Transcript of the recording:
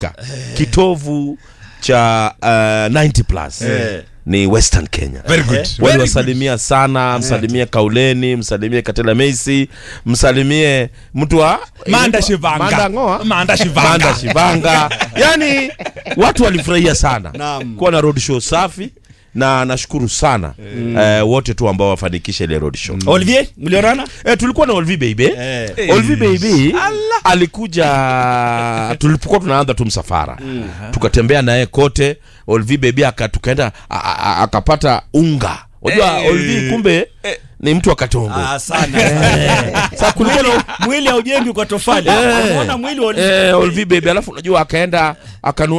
kitovu cha uh, 90 plus Eh. ni western kenya Very good. Very good. waliwasalimia sana msalimie kauleni msalimie katela meisi msalimie mtu wa Manda Shivanga. Manda Ngoa? Manda Shivanga. Manda Shivanga. yani watu walifurahia sana Naam. kuwa na road show safi na nashukuru sana eh, wote tu ambao wafanikisha ile road show Olivier, mlionana? eh, tulikuwa na Olvi baby Eh. Olvi baby alikuja tulipokuwa tunaanza tu msafara tukatembea naye kote Olvi baby aka tukaenda a- a- akapata unga unajua Eh. Olvi kumbe ni mtu wa Katongo Ah, sana. sasa kulikuwa na Mwili haujengi kwa tofali. Eh. Unaona mwili wa eh, Olvi baby alafu unajua akaenda akanu